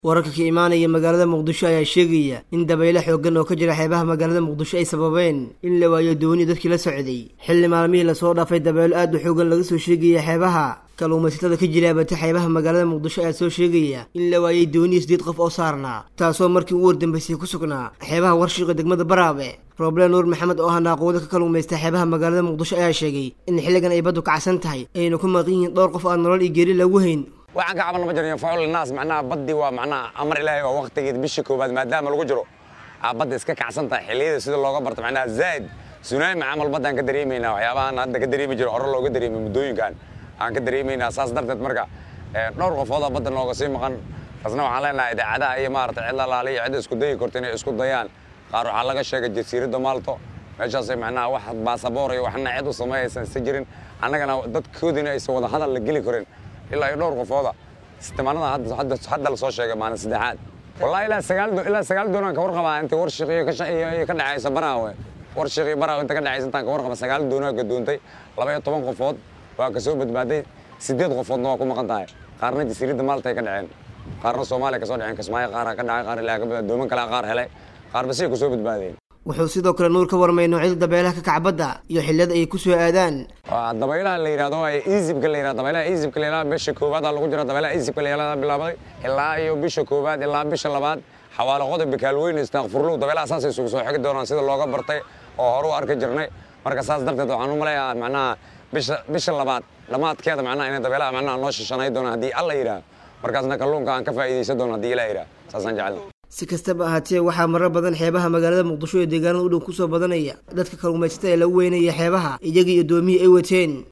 wararka ka imaanaya magaalada muqdisho ayaa sheegaya in dabaylo xooggan oo ka jira xeebaha magaalada muqdisho ay sababeen in la waayo dooni dadkii la socday xilli maalmihii lasoo dhaafay dabaylo aad u xooggan laga soo sheegaya xeebaha kalluumaysatada ka jira abata xeebaha magaalada muqdisho ayaa soo sheegaya in la waayay dooniya sideed qof oo saarnaa taasoo markii ugu wardambaysay ku sugnaa xeebaha warshiqa degmada baraabe roble nuur maxamed oo ahaa naaqooda ka kalluumaysta xeebaha magaalada muqdisho ayaa sheegay in xilligan ay baddu kacsan tahay ayna ku maqan yihiin dhowr qof aan nolol iyo geeri lagu hayn waxaan ka caban ma jirin faul naas macnaha baddi waa macnaha amar ilaahay waa waqtigeed bisha koowaad maadaama lagu jiro aa badda iska kacsan tahay xilliyada sida looga barto macnaha zaid sunaami camal baddaan ka dareemaynaa waxyaabahan hadda ka dareemi jiro hore looga dareemay muddooyinkan aan ka dareemaynaa saas darteed marka dhowr qofooda badda nooga sii maqan taasna waxaan leenahay idaacadaha iyo maarata cid lalaala iyo cid isku dayi karto inay isku dayaan qaar waxaa laga sheegay jasiiradda maalto meeshaasay macnaha wax baasaboor iyo waxna cid u sameeyaysan isa jirin annagana dadkoodina aysan wada hadal la geli karin ilaa iyo dhowr qofooda istimaanada hadda la soo sheegay maalin saddexaad wallahi ilaa sagaal ilaa sagaal doonaan ka warqabaa inta warshiq iyo ka dhacaysa baraawe warshiq iyo baraawe inta ka dhacaysa intaan ka warqaba sagaal doonaa ka doontay laba iyo toban qofood waa ka soo badbaaday sideed qofoodna waa ku maqan tahay qaarna jasiiradda maalta ay ka dhaceen qaarna soomaaliya ka soo dhaceen kismaayo qaaraa ka dhacay qaar ilaa ka badbaaday dooman kale qaar helay qaarba siday ku soo badbaadeen wuxuu sidoo kale nuur ka warmay noocyada dabeelaha ka kacbadda iyo xilliyada ay ku soo aadaan dabaylaha la yidhahdo easibka la yidhahdo dabaylaha easibka la yidhahdo bisha koowaad aa lagu jira dabaylaha easibka la yidhahdo bilaabaday ilaa iyo bisha koowaad ilaa bisha labaad xawaalo qodob bikaalweyn istaaqfurlow dabaylaha saasay isugu soo xigi doonaan sida looga bartay oo hore u arki jirnay marka saas darteed waxaan u maleeyaa macnaha bisha bisha labaad dhammaadkeeda macnaha inay dabaylaha macnaha noo shishanay doonaan haddii alla yidhaah markaasna kalluunka aan ka faa'iidaysan doono haddii ilaa yidhaah saasaan jecelna si kastaba ahaatee waxaa marar badan xeebaha magaalada muqdisho ee deegaanada u dhow kusoo badanaya dadka kalluumaysatada ee lagu weynaya xeebaha iyagii iyo doomihii ay wateen